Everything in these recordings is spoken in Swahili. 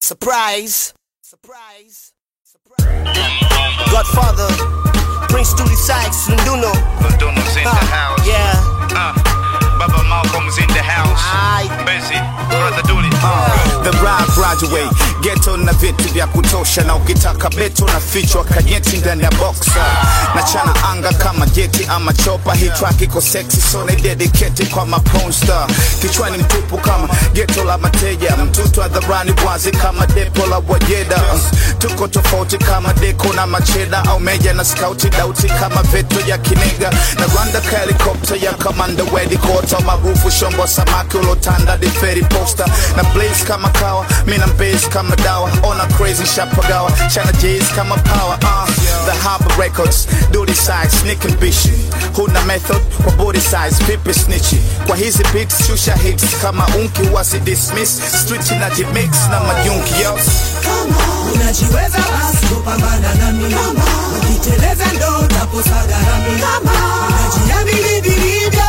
Surprise. Surprise. Godfather. Prince Dooley Sykes, Lunduno. Lunduno's in the house. Yeah. Uh, Baba Malcolm's in the house. Aye. Busy. Brother Dooley. The rap graduate geto na vitu vya kutosha, na ukitaka beto na fichwa kajeti ndani ya boxa na chana anga kama jeti ama chopa. Hii track iko sexy so na dedicate kwa maponsta, kichwani mtupu kama geto la mateja, mtutu hadharani wazi kama depo la wajeda. Tuko tofauti kama deko na macheda au meja na skauti dauti kama veto ya kinega na Rwanda ka helikopta ya kamanda wedi kota maarufu shombo samaki ulotanda di ferry posta na blaze kama kawa mina mbase kama dawa ona crazy shapagawa chana jays kama power uh, the harbor records duty size sneak and bishi huna method kwa body size vipi snitchi kwa hizi beats shusha hits kama unki wasi dismiss street na jimix na majunki yo unajiweza basi kupambana nami ukiteleza ndo utaposaga nami unajiamini vilivyo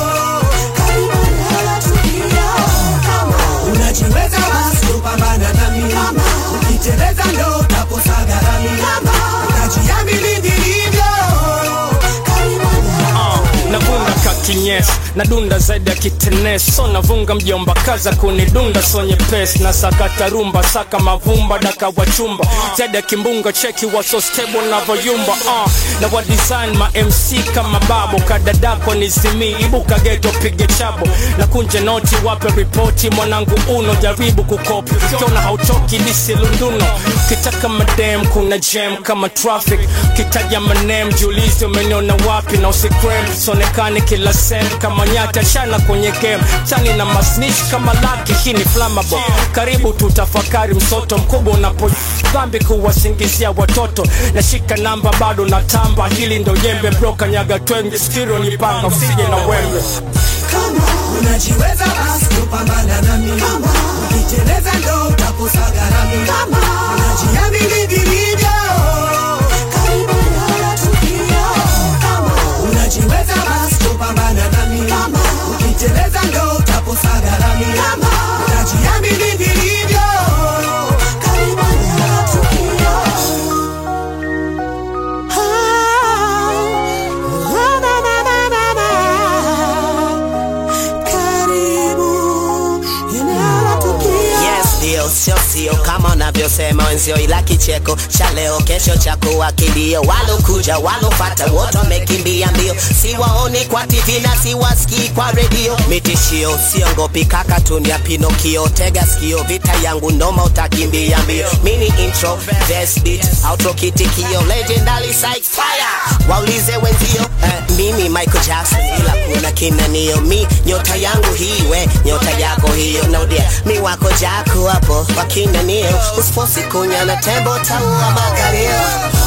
unajiweza basi kupambana nami ukiteleza ndo utaposaga nami unajiamini vilivyo navunga kakinyes nadunda zaidi ya kiteneso navunga mjomba kaza kunidunda sonye pes na sakata rumba saka mavumba daka wachumba zaidi ya kimbunga cheki waso stable navoyumba uh, na wa design ma mc kama babo kadadako nizimii ibuka geto pige chabo na kunje noti wape ripoti mwanangu uno jaribu kukopi kiona hautoki lisi lunduno kitaka madem kuna jam kama traffic kitaja manem jiulizi umeniona wapi na usikrem sonekane kila sem kama nyata shana kwenye game chani na masnish kama laki hii ni flammable karibu tutafakari msoto mkubwa unapo dhambi kuwasingizia watoto nashika namba bado na tamba hili ndo jembe broka nyaga twenge stiro ni paka usije na wembe unajiweza basi kupambana nami ukiteleza ndo utaposaga nami unajiamini vilivyo unajiweza basi kupambana nami ukiteleza ndo utaposaga nami unajiamini vilivyo Yes, ndio sio sio kama unavyosema wenzio, ila kicheko cha leo kesho cha kuwa kilio. Walokuja walofata wote wamekimbia mbio, siwaoni kwa TV na siwasikii kwa redio. Mitishio siongopi kaka, tunia Pinokio, tega sikio, vita yangu noma, utakimbia mbio. Mini intro, verse beat, outro kitikio, legendary psych fire. Waulize wenzio, eh, mimi Michael Jackson, ila kuna kinanio, mi nyota yangu hii, we nyota yako hiyo, naudia mi wako jako hapo wakinanio, usifosi kunya na tembo taua makalio